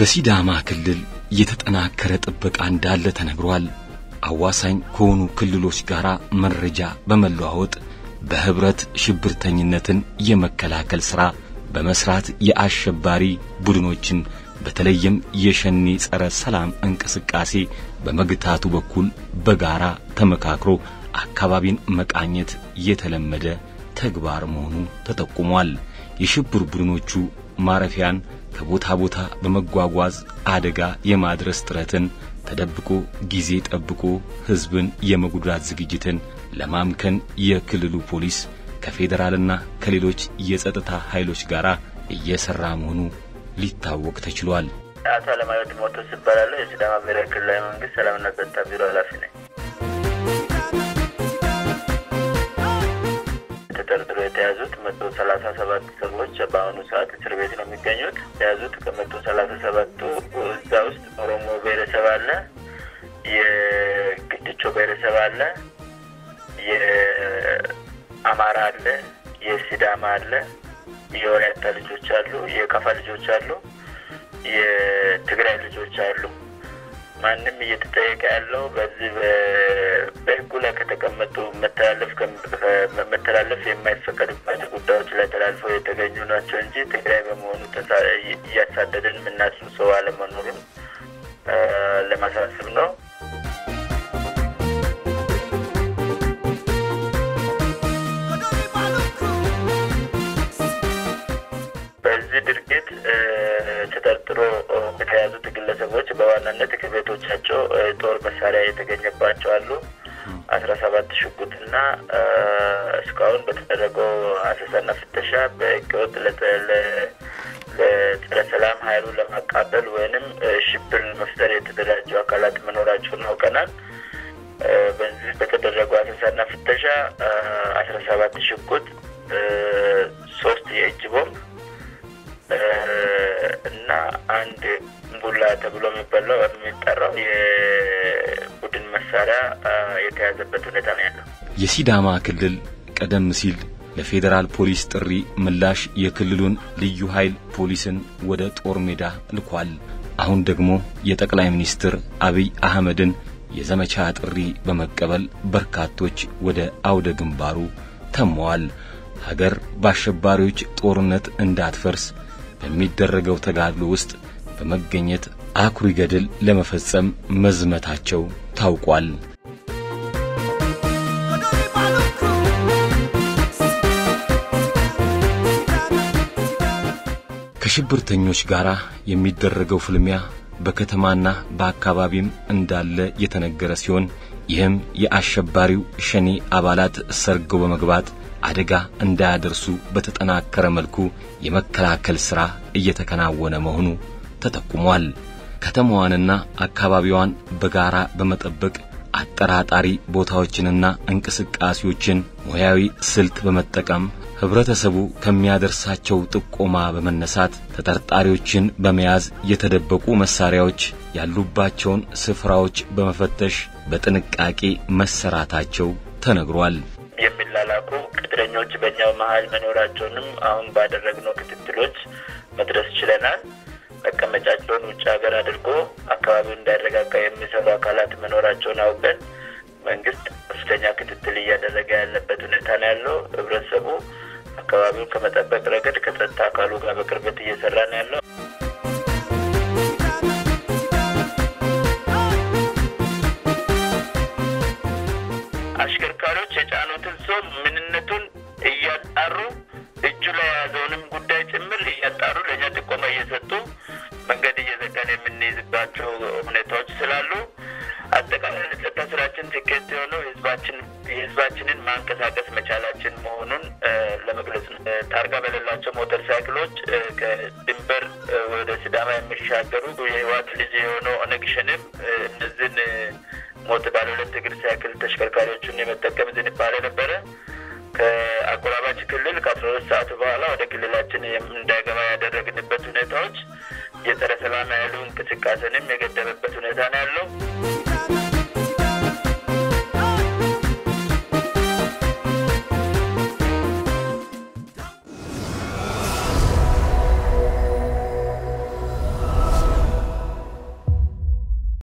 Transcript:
በሲዳማ ክልል የተጠናከረ ጥበቃ እንዳለ ተነግሯል። አዋሳኝ ከሆኑ ክልሎች ጋር መረጃ በመለዋወጥ በህብረት ሽብርተኝነትን የመከላከል ሥራ በመስራት የአሸባሪ ቡድኖችን በተለይም የሸኔ ጸረ ሰላም እንቅስቃሴ በመግታቱ በኩል በጋራ ተመካክሮ አካባቢን መቃኘት የተለመደ ተግባር መሆኑ ተጠቁሟል። የሽብር ቡድኖቹ ማረፊያን ከቦታ ቦታ በመጓጓዝ አደጋ የማድረስ ጥረትን ተደብቆ ጊዜ ጠብቆ ሕዝብን የመጉዳት ዝግጅትን ለማምከን የክልሉ ፖሊስ ከፌዴራልና ከሌሎች የጸጥታ ኃይሎች ጋር እየሰራ መሆኑ ሊታወቅ ተችሏል። አቶ አለማየሁ ጢሞቴዎስ እባላለሁ። የሲዳማ ብሔራዊ ክልላዊ መንግስት ሰላምና ጸጥታ ቢሮ ኃላፊ ነኝ። ተጠርጥሮ የተያዙት መቶ ሰላሳ ሰባት ሰዎች በአሁኑ ሰዓት እስር ቤት ነው የሚገኙት። የተያዙት ከመቶ ሰላሳ ሰባቱ እዛ ውስጥ ኦሮሞ ብሔረሰብ አለ፣ የግድቾ ብሔረሰብ አለ፣ የአማራ አለ፣ የሲዳማ አለ፣ የወላይታ ልጆች አሉ፣ የከፋ ልጆች አሉ፣ የትግራይ ልጆች አሉ። ማንም እየተጠየቀ ያለው በዚህ በሕጉ ላይ ከተቀመጡ መተላለፍ መተላለፍ የማይፈቀድባቸው ጉዳዮች ላይ ተላልፈው የተገኙ ናቸው እንጂ ትግራይ በመሆኑ እያሳደድን የምናስብ ሰው አለመኖሩን ለማሳሰብ ነው። በዚህ ድርጊት ተጠርጥሮ የተያዙት ግለሰቦች በዋናነት ከቤቶቻቸው ጦር መሳሪያ የተገኘባቸው አሉ። አስራ ሰባት ሽጉጥና እስካሁን በተደረገው አሰሳና ፍተሻ በህገወጥ ለጸረ ሰላም ኃይሉን ለማቃበል ወይንም ሽብር መፍጠር የተደራጁ አካላት መኖራቸውን አውቀናል። በዚህ በተደረገው አሰሳና ፍተሻ አስራ ሰባት ሽጉጥ፣ ሶስት የእጅ ቦምብ እና አንድ ቡላ ተብሎ የሚባለው የሚጠራው የቡድን መሳሪያ የተያዘበት ሁኔታ ነው ያለው። የሲዳማ ክልል ቀደም ሲል ለፌዴራል ፖሊስ ጥሪ ምላሽ የክልሉን ልዩ ኃይል ፖሊስን ወደ ጦር ሜዳ ልኳል። አሁን ደግሞ የጠቅላይ ሚኒስትር አብይ አህመድን የዘመቻ ጥሪ በመቀበል በርካቶች ወደ አውደ ግንባሩ ተመዋል። ሀገር በአሸባሪዎች ጦርነት እንዳትፈርስ በሚደረገው ተጋድሎ ውስጥ በመገኘት አኩሪ ገድል ለመፈጸም መዝመታቸው ታውቋል። ከሽብርተኞች ጋር የሚደረገው ፍልሚያ በከተማና በአካባቢም እንዳለ የተነገረ ሲሆን ይህም የአሸባሪው ሸኔ አባላት ሰርገው በመግባት አደጋ እንዳያደርሱ በተጠናከረ መልኩ የመከላከል ሥራ እየተከናወነ መሆኑ ተጠቁሟል። ከተማዋንና አካባቢዋን በጋራ በመጠበቅ አጠራጣሪ ቦታዎችንና እንቅስቃሴዎችን ሙያዊ ስልት በመጠቀም ህብረተሰቡ ከሚያደርሳቸው ጥቆማ በመነሳት ተጠርጣሪዎችን በመያዝ የተደበቁ መሳሪያዎች ያሉባቸውን ስፍራዎች በመፈተሽ በጥንቃቄ መሰራታቸው ተነግሯል። የሚላላኩ ቅጥረኞች በእኛው መሀል መኖራቸውንም አሁን ባደረግነው ክትትሎች መድረስ ችለናል። መቀመጫቸውን ውጭ ሀገር አድርጎ አካባቢውን እንዳይረጋጋ የሚሰሩ አካላት መኖራቸውን አውቀን መንግስት ከፍተኛ ክትትል እያደረገ ያለበት ሁኔታ ነው ያለው። ህብረተሰቡ አካባቢውን ከመጠበቅ ረገድ ከጸጥታ አካሉ ጋር በቅርበት እየሰራ ነው ያለው። አሽከርካሪዎች የጫኑትን ሰው ምንነቱን እያጣሩ እጁ ላይ የያዘውንም ጉዳይ ጭምር እያጣሩ ለእኛ ጥቆማ እየሰጡ መንገድ እየዘጋን የምንይዝባቸው ሁኔታዎች ስላሉ አጠቃላይ ለጸጥታ ስራችን ስኬት የሆነው ህዝባችን የህዝባችንን ማንቀሳቀስ መቻላችን መሆኑን ለመግለጽ ነው። ታርጋ በሌላቸው ሞተር ሳይክሎች ከድንበር ወደ ሲዳማ የሚሻገሩ የህወሓት ልጅ የሆነው ኦነግ ሸኔም እነዚህን ሞት ባለ ሁለት እግር ሳይክል ተሽከርካሪዎቹን የመጠቀም ዝንባሌ ነበረ። ከአጎራባች ክልል ከአስራ ሁለት ሰዓት በኋላ ወደ ክልላችን እንዳይገባ ያደረግንበት ሁኔታዎች የጸረ ሰላም ኃይሉ እንቅስቃሴንም የገደበበት ሁኔታ ነው ያለው።